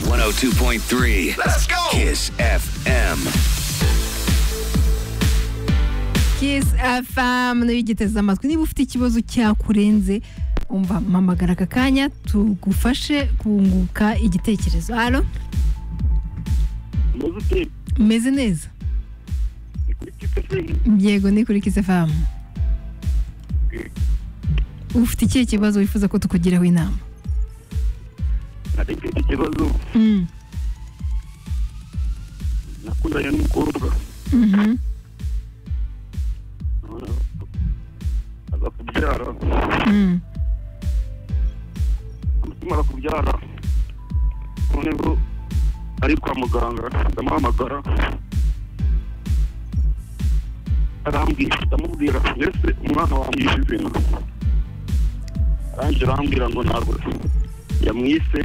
102.3. Let's go. Kiss FM. Kiss FM nayo igiteze amatwi niba ufite ikibazo cyakurenze umva mpamagara aka kanya tugufashe kunguka igitekerezo halo Muzi ute umeze neza ni kuri kipeseri yego ni kuri Kiss FM ufite ikihe kibazo wifuza ko tukugiraho inama hari icyo kibazo Mm, nakundanye n'umukobwa mhm. aza kubyara Mm, amara kubyara noneho ari kwa muganga ndamuhamagara arambwira ndamubwira mbese umwana wamwishe izina arangije arambwira ngo ntabwo yamwise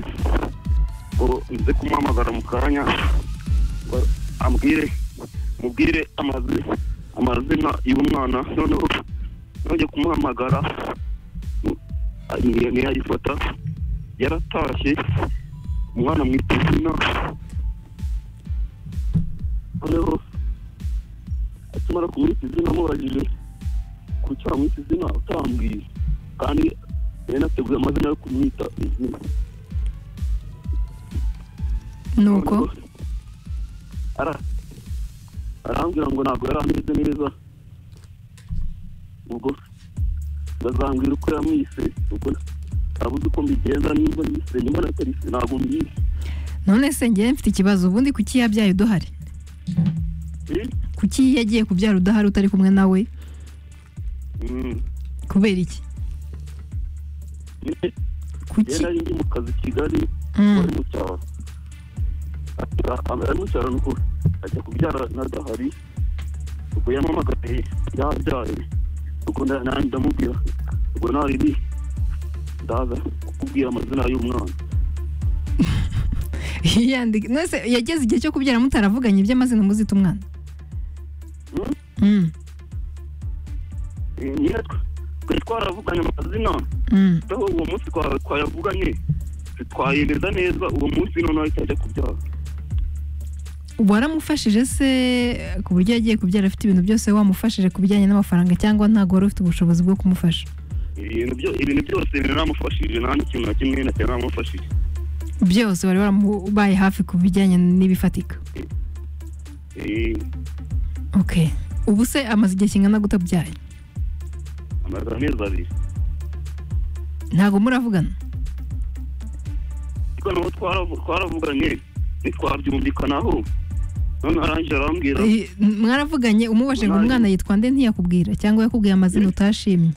ngo nze kumuhamagara mu kanya ngo ambwire mubwire amazi amazina y'umwana noneho nongeye kumuhamagara ni- ntiyayifata yaratashye umwana amwita izina noneho akimara kumwita izina amubajije kuki wamwita izina utambwiye kandi yari nateguye amazina yo kumwita izina nuko Ara- arambwira ngo ntabwo yari ameze neza ubwo ndazambwira uko yamwise ubwo ntabuze uko mbigenza niba nise niba natarisi ntabwo mbizi none se ngewe mfite ikibazo ubundi kuki yabyaye uduhari Eh? kuki yagiye kubyara udahari utari kumwe nawe Mm. kubera iki Nyine kuki yari ari ndi mu kazi i kigali Mm, wari mu cyaro Ati- ah, ari mu cyaro nuko ajya kubyara na dahari ubwo yamamagaye yabyaye ubwo nda- nanjye ndamubwira ubwo nariri ndaza kukubwira amazina y'umwana yandika none se yageze igihe cyo kubyara mutaravuganye iby'amazina muzita umwana Mm? Mm, niyo twari twaravuganye amazina mm. aho uwo munsi twa- twayavuganye twayemeza neza uwo munsi noneho ahita ajya kubyara waramufashije se ku buryo yagiye kubyara afite ibintu byose wamufashije ku bijyanye n'amafaranga cyangwa ntabwo wari ufite ubushobozi bwo kumufasha ibintu byo- ibintu byose biramufashije nta n'ikintu na kimwe na cyane namufashije byose wari waramubaye hafi ku bijyanye n'ibifatika Eh, ok ubu se amaze igihe kingana gute abyaye amaze amezi abiri ntabwo muravugana ariko nabo twaravu- twaravuganye ntitwabyumvikanaho none arangije arambwira Eh, mwaravuganye umubajije ngo Mwari- umwana yitwa nde ntiyakubwira cyangwa yakubwiye amazina utashimye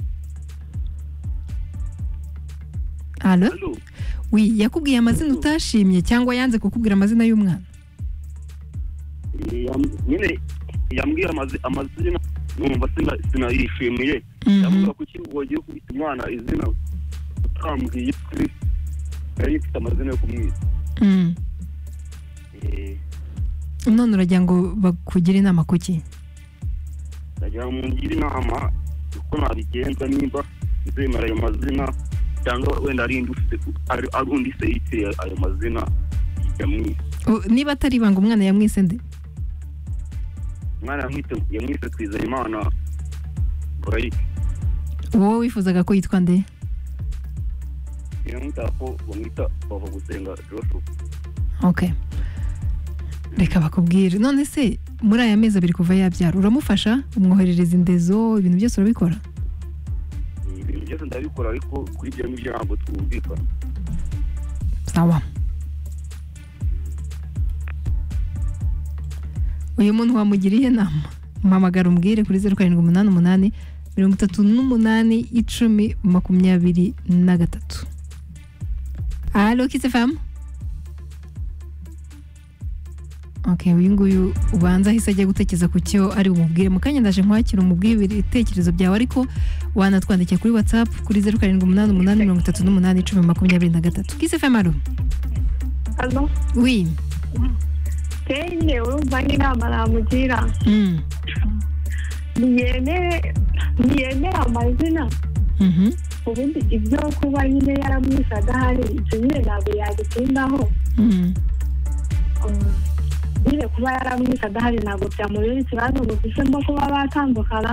alo Hello? wi yakubwiye amazina utashimye cyangwa yanze kukubwira amazina y'umwana Eh, yam- nyine yambwira amazi- amazina numva sina- sinayishimiye Mhm. yavuga kuki wagiye kubita umwana izina utambwiye kuri yari ifite amazina yo kumwita Mm. Eh, none uragira ngo bakugire inama kuki ndagira ngo mungire inama uko nabigenza nimba nzemera ayo mazina cyangwa wenda ari undi ufite- ari- ari undi se yiteye ayo mazina yamwise U- niba atari ibanga umwana yamwise nde umwana yamwite- yamwise twizeye imana burayike wowe wifuzaga ko yitwa nde yamwita ko bamwita bava gusenga joshua ok reka bakubwire none se muri aya mezi abiri kuva yabyara uramufasha umwoherereza indezo ibintu byose urabikora ibintu byose ndabikora ariko kuri ibyo ngibyo ntabwo twumvikana sawa uyu muntu wamugiriye inama mpamagara umbwire kuri zeru karindwi umunani umunani mirongo itatu n'umunani icumi makumyabiri na gatatu alo kisefamu ok uyu nguyu ubanza ahise ajya gutekereza ku cyo ari bumubwire mu kanya ndaje nkwakira umubwire ibitekerezo byawe ariko wanatwandikiye kuri whatsapp kuri zeru karindwi umunani umunani mirongo itatu n'umunani icumi makumyabiri na gatatu kisefamu alo Hano wi tenge urumva n'inama namugira mm. ntiyemere ntiyemere amazina mhm ubundi ibyo kuba nyine yaramwishe adahari ibyo nyine ntabwo yabitindaho mm. nyine kuba yaramwise adahari ntabwo byamubera ikibazo ngo duhemo kuba batandukana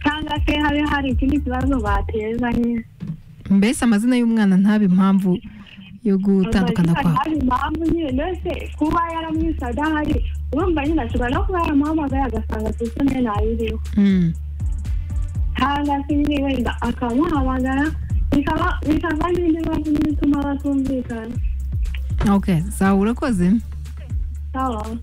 cyangwa se habe hari ikindi kibazo batezanye mbese amazina y'umwana ntabe impamvu yo gutandukana kwabo hari impamvu nyine se kuba yaramwise adahari urumva nyine ashobora no kuba yaramuhamagaye agasanga telefone ntayiriho Mm. cyangwa se nyine wenda akamuhamagara bikaba- bikava n'indi bibazo bituma batumvikana ok zawe urakoze sawa